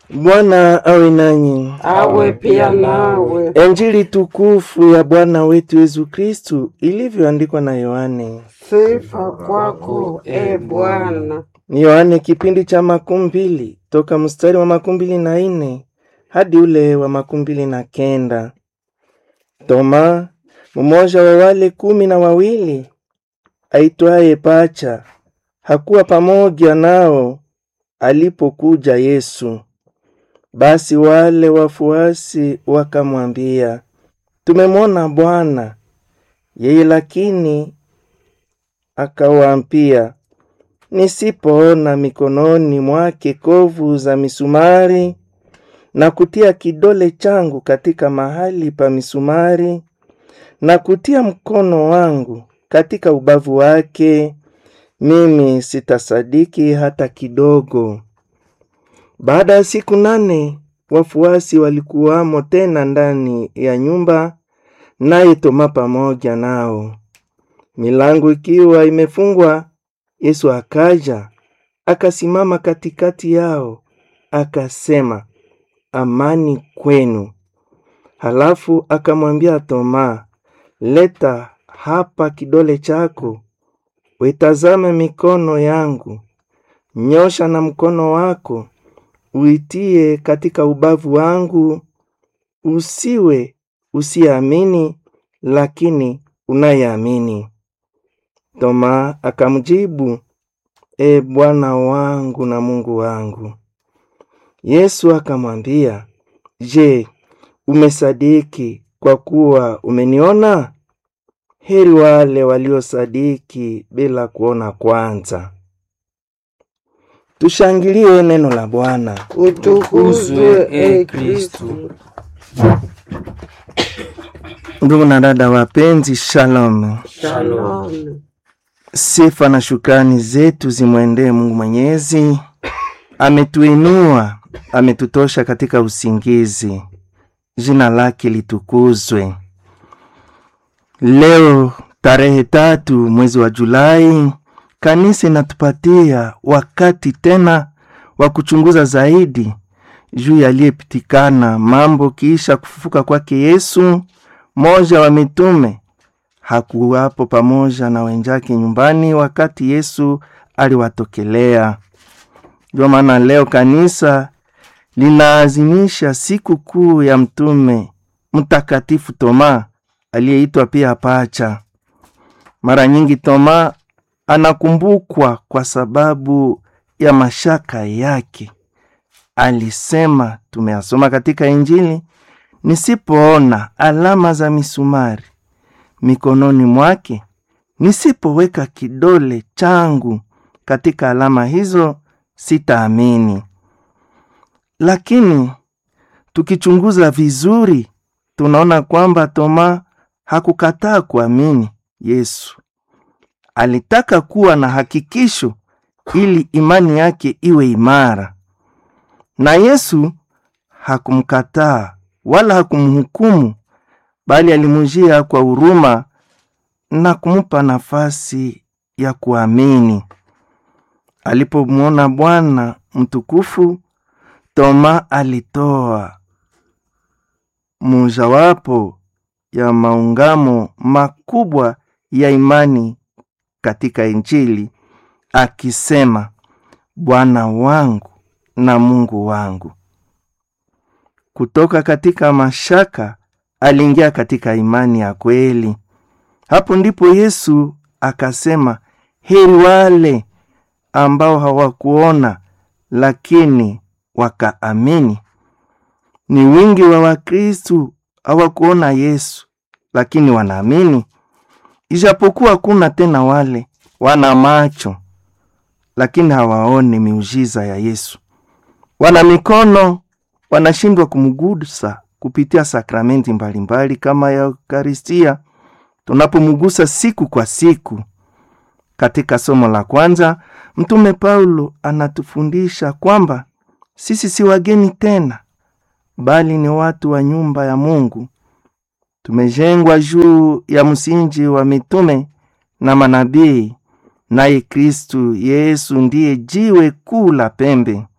Bwana awe nanyi. awe pia nawe. Injili tukufu ya Bwana wetu Yesu Kristu ilivyoandikwa na Yohane. Sifa kwako e Bwana. Ni Yohane kipindi cha makumi mbili toka mstari wa makumi mbili na ine hadi ule wa makumi mbili na kenda. Toma, mmoja wa wale kumi na wawili aitwaye Pacha, hakuwa pamoja nao alipokuja Yesu. Basi wale wafuasi wakamwambia, tumemwona Bwana. Yeye lakini akawaambia, nisipoona mikononi mwake kovu za misumari na kutia kidole changu katika mahali pa misumari na kutia mkono wangu katika ubavu wake, mimi sitasadiki hata kidogo. Baada ya siku nane wafuasi walikuwamo tena ndani ya nyumba, naye Toma pamoja nao. Milango ikiwa imefungwa, Yesu akaja akasimama katikati yao, akasema, amani kwenu. Halafu akamwambia Toma, leta hapa kidole chako, uitazame mikono yangu, nyosha na mkono wako uitie katika ubavu wangu, usiwe usiamini, lakini unayeamini. Toma akamjibu, E Bwana wangu na Mungu wangu. Yesu akamwambia, Je, umesadiki kwa kuwa umeniona? Heri wale waliosadiki bila kuona kwanza. Tushangilie neno la Bwana. Utukuzwe e Kristu. Ndugu na dada wapenzi, shalom. Shalom. Sifa na shukrani zetu zimwendee Mungu Mwenyezi. Ametuinua, ametutosha katika usingizi. Jina lake litukuzwe. Leo tarehe tatu mwezi wa Julai, kanisa inatupatia wakati tena wa kuchunguza zaidi juu yaliyepitikana mambo kiisha kufufuka kwake Yesu. Moja wa mitume hakuwapo pamoja na wenzake nyumbani wakati Yesu aliwatokelea. Ndio maana leo kanisa linaazimisha siku kuu ya mtume mtakatifu Toma aliyeitwa pia Pacha. Mara nyingi Toma anakumbukwa kwa sababu ya mashaka yake. Alisema, tumeyasoma katika Injili, nisipoona alama za misumari mikononi mwake, nisipoweka kidole changu katika alama hizo, sitaamini. Lakini tukichunguza vizuri, tunaona kwamba Toma hakukataa kuamini Yesu. Alitaka kuwa na hakikisho ili imani yake iwe imara, na Yesu hakumkataa wala hakumhukumu, bali alimujia kwa huruma na kumupa nafasi ya kuamini. Alipomwona Bwana mtukufu, Toma alitoa mojawapo ya maungamo makubwa ya imani katika Injili akisema, Bwana wangu na Mungu wangu. Kutoka katika mashaka aliingia katika imani ya kweli. Hapo ndipo Yesu akasema, heri wale ambao hawakuona lakini wakaamini. Ni wingi wa Wakristu hawakuona Yesu lakini wanaamini, ijapokuwa kuna tena wale wana macho lakini hawaoni miujiza ya Yesu, wana mikono wanashindwa kumgusa kupitia sakramenti mbalimbali kama ya Eukaristia tunapomgusa siku kwa siku. Katika somo la kwanza, Mtume Paulo anatufundisha kwamba sisi si wageni tena, bali ni watu wa nyumba ya Mungu. Tumejengwa juu ya msingi wa mitume na manabii, naye Kristu Yesu ndiye jiwe kuu la pembe.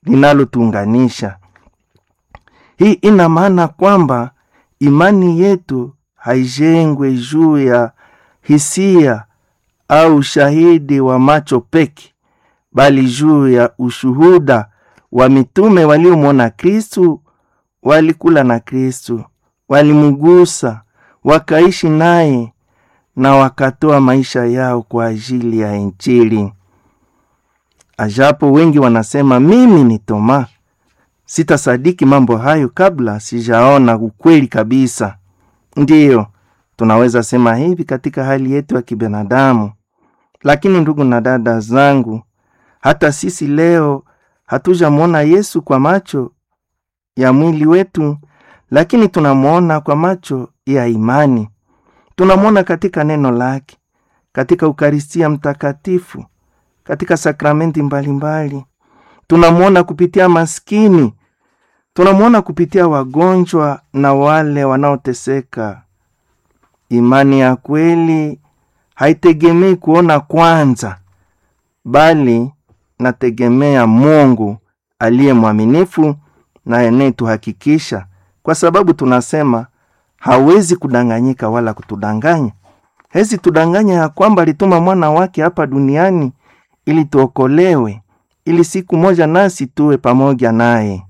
linalotuunganisha. Hii ina maana kwamba imani yetu haijengwe juu ya hisia au ushahidi wa macho peke, bali juu ya ushuhuda wa mitume waliomwona Kristu, walikula na Kristu, walimgusa, wakaishi naye na wakatoa maisha yao kwa ajili ya Injili. Ajapo wengi wanasema mimi ni Toma, sitasadiki mambo hayo kabla sijaona ukweli kabisa. Ndiyo, tunaweza sema hivi katika hali yetu ya kibinadamu, lakini ndugu na dada zangu, hata sisi leo hatujamwona Yesu kwa macho ya mwili wetu, lakini tunamwona kwa macho ya imani. Tunamwona katika neno lake, katika Ukaristia Mtakatifu, katika sakramenti mbalimbali. Tunamwona kupitia maskini, tunamwona kupitia wagonjwa na wale wanaoteseka. Imani ya kweli haitegemei kuona kwanza, bali nategemea Mungu aliye mwaminifu na anayetuhakikisha, kwa sababu tunasema hawezi kudanganyika wala kutudanganya. Hezi tudanganya ya kwamba alituma mwana wake hapa duniani ili tuokolewe, ili siku moja nasi tuwe pamoja naye.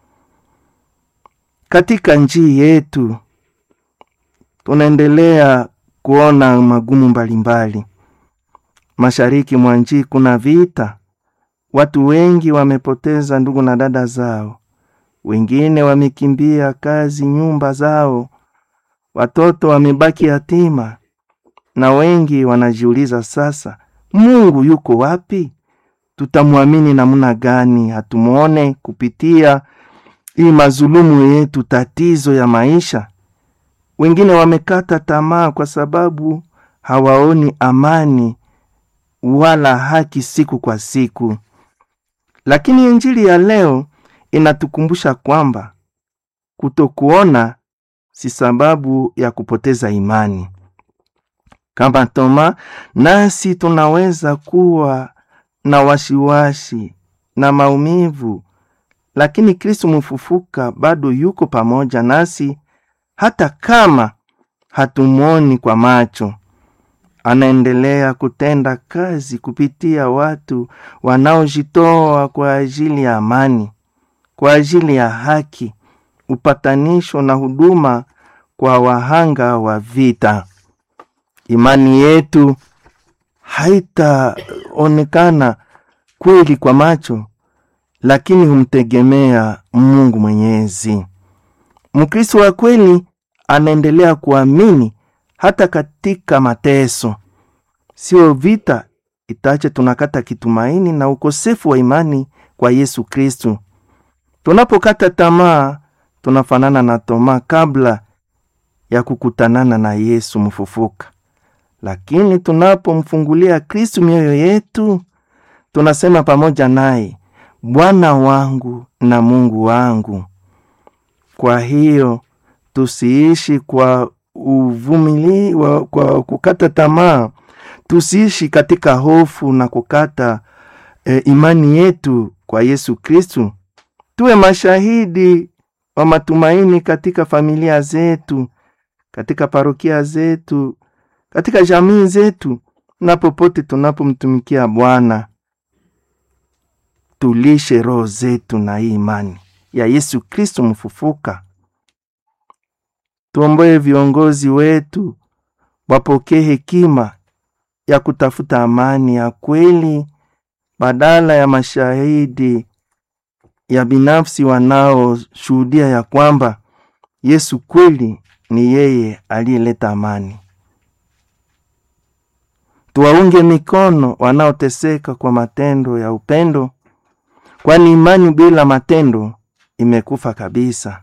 Katika njii yetu tunaendelea kuona magumu mbalimbali. Mashariki mwa njii kuna vita, watu wengi wamepoteza ndugu na dada zao, wengine wamekimbia kazi, nyumba zao, watoto wamebaki yatima, na wengi wanajiuliza sasa, Mungu yuko wapi? Tutamwamini namna gani? Hatumwone kupitia hii mazulumu yetu, tatizo ya maisha. Wengine wamekata tamaa kwa sababu hawaoni amani wala haki siku kwa siku. Lakini injili ya leo inatukumbusha kwamba kutokuona si sababu ya kupoteza imani. Kama Toma, nasi tunaweza kuwa na wasiwasi na maumivu, lakini Kristo mfufuka bado yuko pamoja nasi, hata kama hatumwoni kwa macho. Anaendelea kutenda kazi kupitia watu wanaojitoa kwa ajili ya amani, kwa ajili ya haki, upatanisho na huduma kwa wahanga wa vita. Imani yetu haitaonekana kweli kwa macho, lakini humtegemea Mungu Mwenyezi. Mkristo wa kweli anaendelea kuamini hata katika mateso. Sio vita itache tunakata kitumaini na ukosefu wa imani kwa Yesu Kristu. Tunapokata tamaa, tunafanana na Toma kabla ya kukutanana na Yesu mfufuka. Lakini tunapomfungulia Kristu mioyo yetu, tunasema pamoja naye, Bwana wangu na Mungu wangu. Kwa hiyo tusiishi kwa uvumili wa, kwa kukata tamaa, tusiishi katika hofu na kukata e, imani yetu kwa Yesu Kristu. Tuwe mashahidi wa matumaini katika familia zetu, katika parokia zetu, katika jamii zetu na popote tunapomtumikia Bwana. Tulishe roho zetu na hii imani ya Yesu Kristo mfufuka. Tuomboe viongozi wetu wapokee hekima ya kutafuta amani ya kweli badala ya mashahidi ya binafsi wanaoshuhudia ya kwamba Yesu kweli ni yeye aliyeleta amani. Tuwaunge mikono wanaoteseka kwa matendo ya upendo, kwani imani bila matendo imekufa kabisa.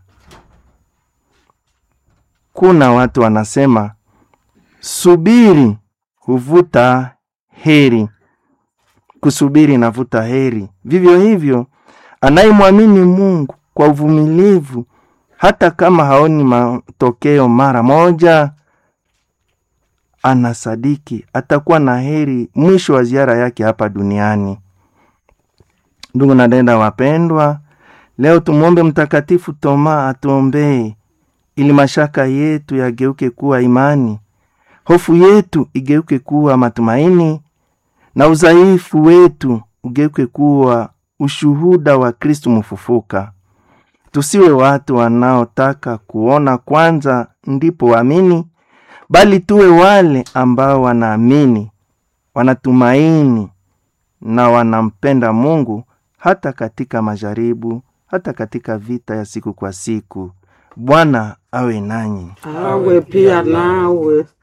Kuna watu wanasema subiri huvuta heri, kusubiri inavuta heri. Vivyo hivyo anayemwamini Mungu kwa uvumilivu, hata kama haoni matokeo mara moja, anasadiki atakuwa na heri mwisho wa ziara yake hapa duniani. Ndugu na dada wapendwa, leo tumwombe Mtakatifu Toma atuombee ili mashaka yetu yageuke kuwa imani, hofu yetu igeuke kuwa matumaini, na udhaifu wetu ugeuke kuwa ushuhuda wa Kristu mfufuka. Tusiwe watu wanaotaka kuona kwanza ndipo waamini, bali tuwe wale ambao wanaamini, wanatumaini na wanampenda Mungu hata katika majaribu, hata katika vita ya siku kwa siku. Bwana awe nanyi. awe pia nawe.